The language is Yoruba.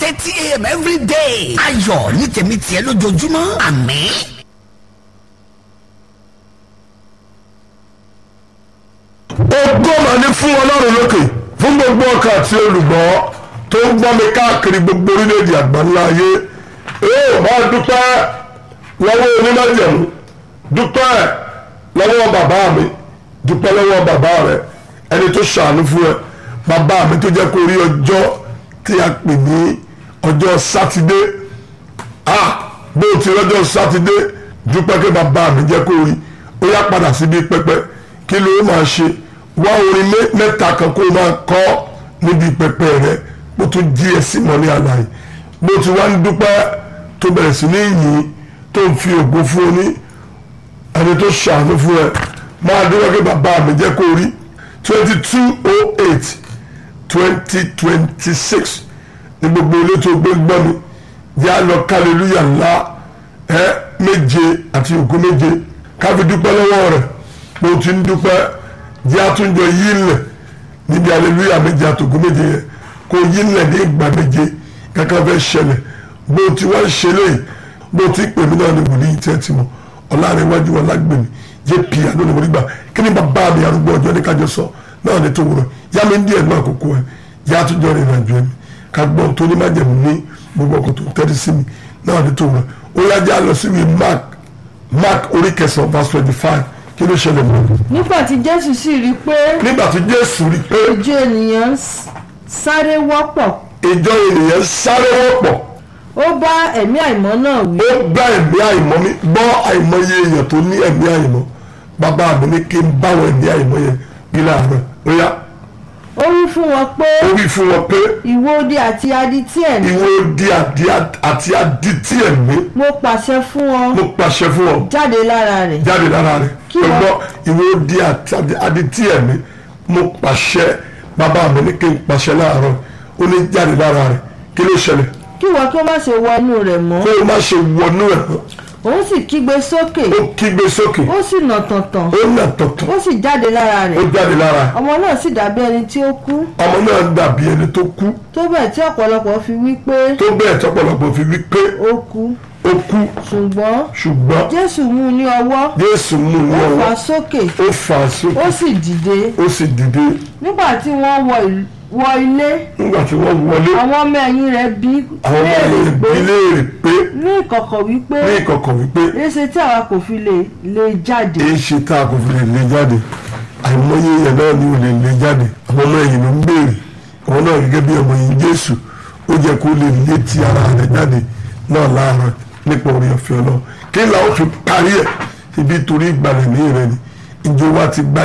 thirty a.m. every day. ayọ̀ ní tèmi tiẹ̀ lójoojúmọ́ àmín. ogún mà ní fún ọlọ́run lókè fún gbogbo ọkàn àti olùgbọ́ tó ń gbọ́ mi káàkiri gbogbo orílẹ̀-èdè àgbáńlá ayé ee máa dúpẹ́ lọ́wọ́ onímọ̀jẹ̀mú dúpẹ́ lọ́wọ́ bàbá mi dúpẹ́ lọ́wọ́ bàbá rẹ ẹni tó ṣàánú fún ẹ bàbá mi tó jẹ́ kó rí ọjọ́ tí a pè ní ọjọ́ sátidé ah bó o ti rọ́jọ́ sátidé dúpẹ́ kí bàbá mi jẹ́ kó rí ó yá padà síbi pẹpẹ kí ló máa ṣe wá orin mẹ́ta kan kó o máa kọ́ níbi pẹpẹ rẹ bó tún jí ẹ sí mọ́ ní àlàyé bó ti wá ń dúpẹ́ tó bẹ̀rẹ̀ sí ní yìn tó ń fi ògo fún ọ ní ẹni tó ṣàánú fún ẹ máa dúpẹ́ kí bàbá mi jẹ́ kó rí twenty two oh eight twenty twenty six ní gbogbo ilé tó gbé gbọ́ mi yá lọ kálílúyà ńlá ẹ méje àti ògo méje káfí dúpẹ́ lọ́wọ́ rẹ̀ bó ti ń dúpẹ́ jẹ́ àtúnjọ yí ńlẹ̀ níbi aleluya méje àtògó méje yẹn kó yí ńlẹ̀ ní ìgbà méje kankan fẹ́ ṣẹlẹ̀ bó ti wá ṣe léyìí bó ti pè mí náà ní wòlíì tẹ́ ti mọ̀ ọ̀làrẹ̀wájú ọ̀làgbèmí jẹ́ pì àná ní wòlígbà kí ni bàbá mi arúgbó ọjọ́ ní kájọ sọ náà ní tó wúrọ̀ yá mi ń díẹ̀ náà àkókò ẹ̀ yá àtúnjọ rìn ìrìnàjò ẹ̀mí ká gbọ́n tó ní májẹ̀mú ní gbogbo ọkọ̀ tó tẹ́lẹ̀ sí mi náà ní tó wúrọ̀ ó yá já lọ sí ìwé mark mark orí kẹsàn-án verse twenty five kí ló ṣẹlẹ̀ mọ́. nígbà tí jésù sì rí i pé nígbà tí jésù rí i pé ìjọ ènìyàn ń s- sáré wọ́pọ̀ ìjọ ènìyàn sáré wọ́pọ̀ ó bá ẹ̀mí àìmọ́ náà wí ó bá ẹ̀mí àìmọ́ mi gbọ́ àìmọye èèyàn tó ní ẹ̀mí àìmọ́ bàbá mi ní kí n báwọn ẹ̀mí àìmọ́ yẹn bí láàárọ̀ ó yá ó wí fún wọn pé ó wí fún wọn pé ìwọ odi àti adití ẹ̀mí ìwọ di àdí àti adití ẹ̀mí mo pàṣẹ fún wọn mo pàṣẹ fún ọ jáde lára rẹ̀ jáde lára rẹ̀ Kí ó wọ́n- gbọ́ ìwọ di àti adití ẹ̀mí mo pàṣẹ bàbá mi ní kí n pàṣẹ láàárọ̀ ó ní jáde lára rẹ̀ kí ló ṣẹlẹ̀ kí wọn kí ó má ṣe wọ inú rẹ̀ mọ́ kó o má ṣe wọnú ẹ̀ mọ́ òun sì kígbe sókè ó kígbe sókè ó sì nà tọ̀tàn ó nà tọ̀tọ̀ ó sì jáde lára ó rẹ̀ jáde lára ọmọ náà sì dàbí ẹni tí ó kú ọmọ náà dàbí ẹni tó kú tó bẹ́ẹ̀ tí ọ̀pọ̀lọpọ̀ fi wí pé tó bẹ́ẹ̀ tọ́pọ̀lọpọ̀ fi wí pé ó kú ó kú ṣùgbọ́n ṣùgbọ́n jésù mú un ní ọwọ́ Jésù mú un ní ó fà ọwọ́ á sókè ó fà á sókè ó sì dìde ó sì dìde nígbà tí wọ́n wọ ìl- wọ ilé nígbà tí wọ́n wọlé àwọn ọmọ ẹ̀yìn rẹ̀ bí àwọn ọmọ léèrè rẹ̀ pé bí léèrè pé ní ìkọ̀kọ̀ wípé ní ìkọ̀kọ̀ wípé èsì tí àwa kò fi lè lè jáde èyí ṣe tá a kò fi lè lé jáde àìmọye yẹn náà ni ò lè lé jáde àwọn ọmọ ẹ̀yìn ló ń béèrè àwọn náà gẹ́gẹ́ bí ọmọ yìí Jésù ó jẹ́ kó lè lé ti ara rẹ̀ jáde náà láàárọ̀ nípa orí ọ̀fẹ́ ọlọ́run kí làwọn fi parí ẹ̀ ibi torí ìgbàlẹ̀ ní ìrẹ́ni ìjọba ti gbá